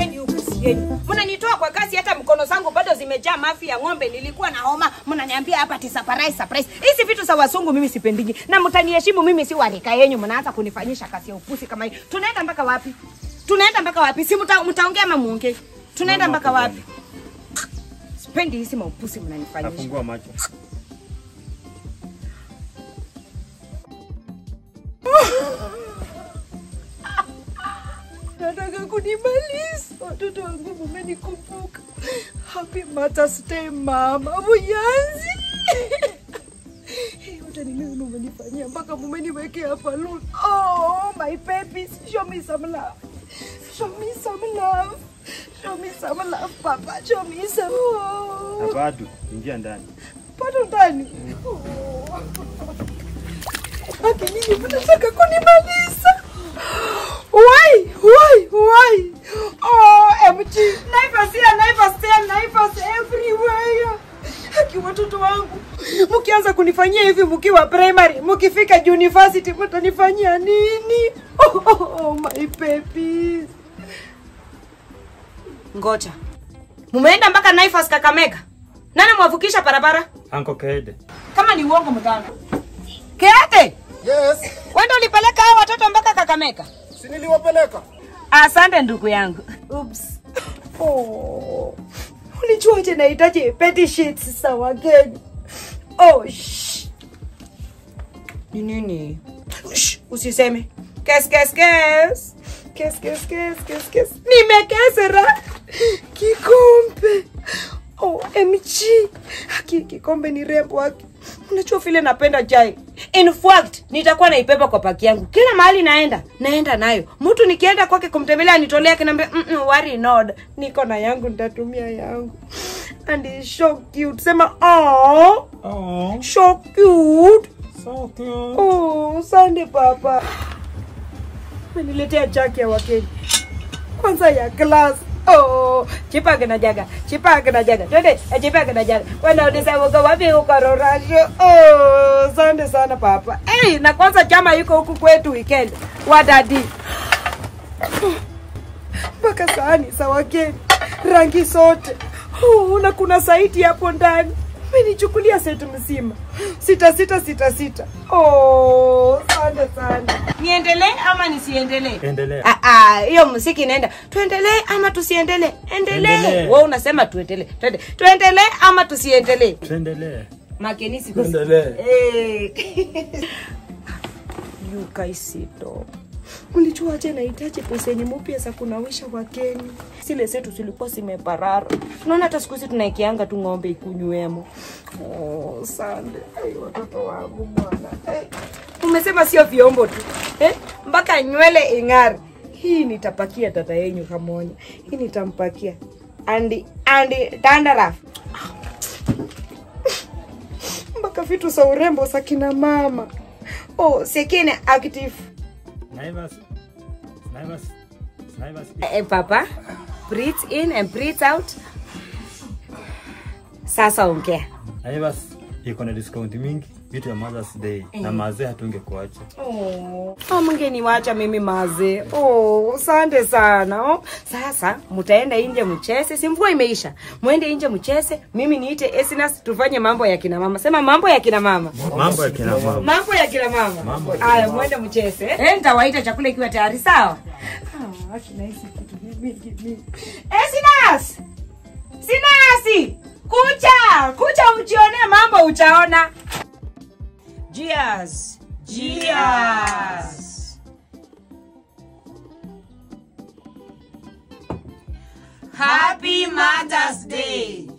sipendi upusi yenu. Mnanitoa kwa kasi, hata mkono zangu bado zimejaa mafi ya ng'ombe. Nilikuwa na homa, mnaniambia hapa ati surprise surprise. Hizi vitu za wasungu mimi sipendigi, na mtaniheshimu, mimi si warika yenyu. Mnaanza kunifanyisha kazi ya upusi kama hii. Tunaenda mpaka wapi? Tunaenda mpaka wapi? Si mta, mtaongea ama muongee? Tunaenda mpaka wapi? Sipendi hizi maupusi mnanifanyisha. Nafungua macho. Nataka kunimaliza. Watoto wangu mumenikumbuka. Happy Mother's Day mama Buyanzi. Hey, Yote ni mimi mumenifanyia mpaka mumeniwekea balloon. Oh, my babies, show me some love. Show me some love. Show me some love, papa. Show me some. Oh, Na bado ingia ndani. bado ndani. Oh. Haki nyinyi mnataka kunimaliza. Why? Why? Why? Oh, MG. Naivas here, Naivas there, Naivas everywhere. Haki watoto wangu. Mkianza kunifanyia hivi mkiwa primary, mkifika university mtanifanyia nini? Oh, oh, oh my babies. Ngoja. Mumeenda mpaka Naivas Kakamega. Nani mwavukisha barabara? Anko Kede. Kama ni uongo mganga. Kiate, Yes, wewe ndio ulipeleka hao watoto mpaka Kakamega? si niliwapeleka. Asante ndugu yangu. Oops. Oh. Ulijuaje nahitaji petty sheets za wageni? Oh, shh. Ni nini? Shh, usiseme. Kes kes kes. Kes kes kes kes kes. Nimekesera. Kikombe. Oh, MG. Haki kikombe ni rembo haki. Unajua vile napenda chai. In fact, nitakuwa naibeba kwa paki yangu. Kila mahali naenda, naenda nayo. Mtu nikienda kwake kumtembelea nitolea kinaambia, mm -mm, worry not. Niko na yangu nitatumia yangu. And it's so cute. Sema, oh, Oh, so cute. so cute. Oh, sande papa. Umeniletea jaki ya wakeni. Kwanza ya glass. Oh, chipage na jaga. Chipage na jaga. Twende, eh, chipage na jaga. Wewe unasema uko wapi uko Rorasho? Oh, sande sana papa. Hey, na kwanza chama yuko huku kwetu weekend. Wadadi. Mpaka sahani za wageni. Rangi zote. Oh, na kuna saiti hapo ndani. Umenichukulia setu mzima. Sita sita sita sita. Oh, sande sana. Niendelee ama nisiendelee? Endelea. Ah, ah, hiyo muziki inaenda. Tuendelee ama tusiendelee? Endelee. Endelee. Wewe unasema tuendelee. Twende. Tuendelee ama tusiendelee? Tuendelee. Makenisi Tuendelee. Eh. Yukaisito. Ulijuaje nahitaji beseni mpya za kunawisha wageni? Zile zetu zilikuwa zimeparara. Unaona hata siku hizi tunaikianga tu ng'ombe ikunywemo. Oh, sande. Ai, watoto wangu bwana. Eh. Umesema sio vyombo tu. Eh? Mpaka nywele ing'are. Hii nitapakia dada yenyu kamonya. Hii nitampakia. Andi andi dandarafu mpaka vitu za urembo za kina mama. Oh, sekine active. Naivas. Naivas. Naivas. Eh, papa, breathe in and breathe out. Sasa ongea. Naivas iko na discount mingi vitu ya Mother's Day na mazee hatungekuacha. Oh, oh mngeniwacha mimi maze. Oh, asante sana. Oh, sasa mtaenda nje mcheze, si mvua imeisha. Mwende nje mcheze, mimi niite Esinas tufanye mambo ya kina mama. Sema mambo ya kina mama. Mambo ya kina mama. Mambo ya kina mama. Mambo ya Haya, mwende mcheze. Eh, nitawaita chakula ikiwa tayari, sawa? Ah, akina hizi kitu mingi mingi. Esinas! Sinasi! Kucha! Kucha ujionee mambo utaona. Cheers. Cheers. Happy Mother's Day.